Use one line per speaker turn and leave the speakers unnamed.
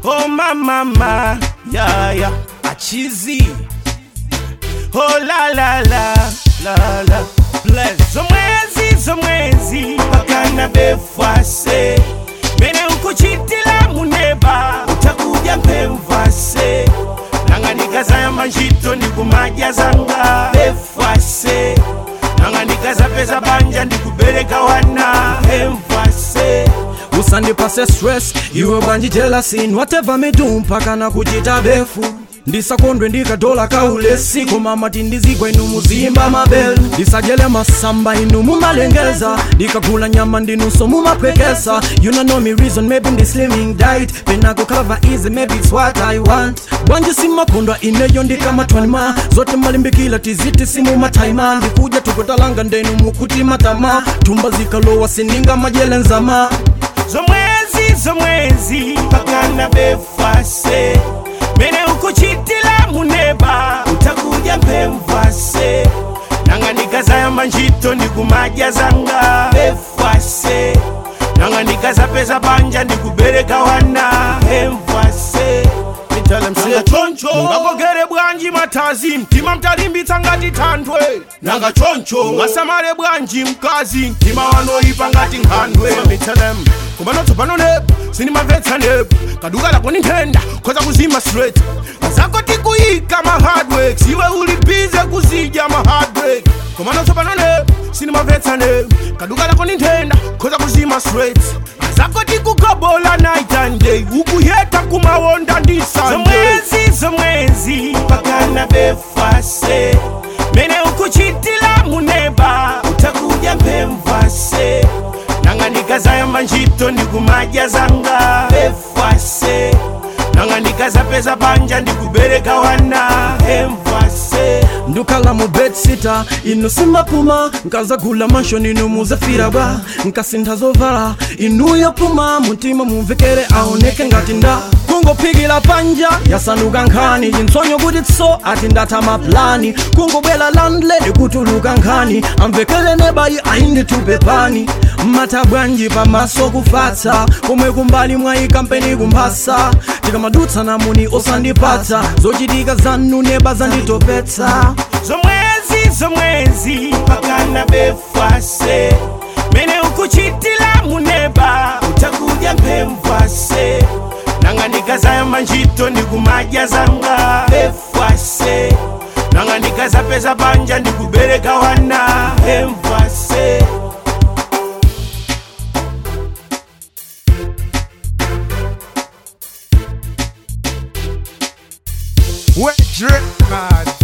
Oh mama mama, yeah yeah, achizi. Oh la la la la la. Bless. Zomwezi zomwezi pakana befwase. Mene ukuchitila muneba utakuja mpemvase. Nanganikaza ya manjito ndikumaja zanga befwase. Nanganikaza pesa banja ndikubereka wana mpemvase.
usandipase stress iwe banji jealousy whatever me do mpaka na kuchita befu ndisakondwe ndikadola kaulesi koma mati ndizigwa inu muzimba mabelu ndisajele masamba inu mumalengeza ndikagula nyama ndinuso mumapwekesa you don't know me reason maybe ndi slimming diet penako cover easy maybe it's what i want bwanji simakondwa ineyo ndikamatwanima zote malimbikila tiziti simumataima ndikuja tukutalanga ndenu mukuti matama tumba zikalowa sindinga majele nzama
zomwezi zomwezi pakana befase mene ukuchitila muneba utakuja mpemvase nanganikaza ya manjito ndikumaja zanga befase nanganikaza pesa banja ndikubereka wana hemvase nanga choncho ngakogere bwanji matazi mtima mtalimbitsa ngati thandwe nanga choncho ngasamale bwanji mkazi mtima wanoyipa ngati nkhandwe mitelem kumano tsopano nepo sinimamvetsa nepo kaduka lako ni nthenda khoza kuzima straight azako tikuyika ma hardwork siwe uli bize kuzidya ma hardwork kumano tsopano nepo sinimamvetsa nepo kaduka lako ni nthenda khoza kuzima straight azako tikugobola night and day ukuyeta kumawonda ndi zomwezi zomwezi pakana befase mene ukuchitila muneba utakuja mpemvase nanganikaza yamba ntchito ndikumadya zanga befase nanganikaza pesa banja ndikubereka wana hemvase
ndukhala mu bedsita inu simapuma nkazagula manshon inu muzafira bwa nkasintha zovala inuyo puma mutima mumvekere aoneke ngati nda kungophikira panja yasanduka nkhani chintsonyo kuti tso ati ndatha maplani kungobwera landlady kutuluka nkhani amvekere nebayi ayinditupe pani mmatha bwanji pamaso kufatsa komwe kumbali mwayi kampeni kumphasa tikamadutsa namuni osandipatsa zochitika zanu neba zanditopetsa
zomwezi zomwezi pakana befase mene ukuchitila muneba utakuja mpemvase nanganikaza yamba ntchito ndikumadya zanga befase nanganikaza pesa banja ndikubereka wana hemvase
Wet drip, man.